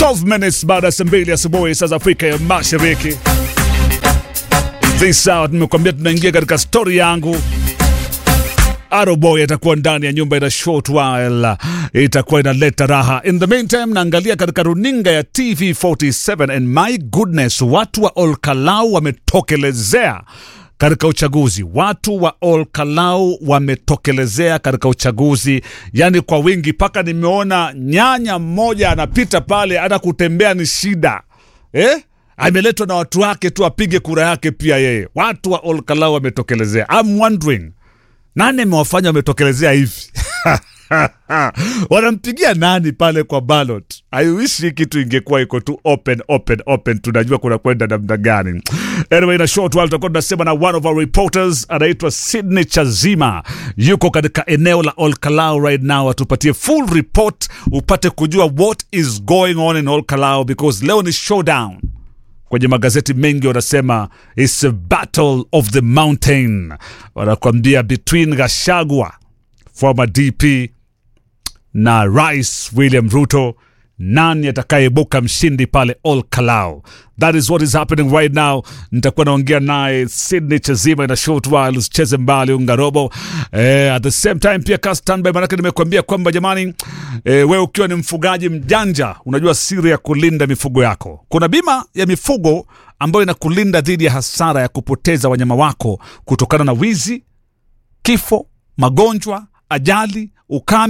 12 minutes baada ya saa mbili asubuhi saa za Afrika ya Mashariki. This hour nimekuambia tunaingia katika story yangu. Aroboy atakuwa ndani ya nyumba ina short while, itakuwa inaleta raha. In the meantime, naangalia katika runinga ya TV47 and my goodness, watu wa Olkalau wametokelezea katika uchaguzi. Watu wa Olkalau wametokelezea katika uchaguzi, yani kwa wingi, mpaka nimeona nyanya mmoja anapita pale, hata kutembea ni shida eh? Ameletwa na watu wake tu apige kura yake pia yeye. Watu wa Olkalau wametokelezea. I'm wondering nani amewafanya wametokelezea hivi? wanampigia nani pale kwa ballot? I wish hii kitu ingekuwa iko tu open open open, tunajua kuna kwenda namna gani. Anyway, na short while tutakuwa tunasema na one of our reporters anaitwa Sydney Chazima, yuko katika eneo la Olkalau right now, atupatie full report upate kujua what is going on in Olkalau because leo ni showdown kwenye magazeti mengi wanasema it's a battle of the mountain, wanakwambia between Gashagwa former DP na Rais William Ruto, nani atakayeibuka mshindi pale Olkalau? That is what is happening right now. Nitakuwa naongea naye Sydney Chazima in a short while, usicheze mbali ungarobo. Eh, at the same time pia ka standby, manake nimekuambia kwamba jamani, eh, wewe ukiwa ni mfugaji mjanja, unajua siri ya kulinda mifugo yako. Kuna bima ya mifugo ambayo inakulinda dhidi ya hasara ya kupoteza wanyama wako kutokana na wizi, kifo, magonjwa, ajali, ukame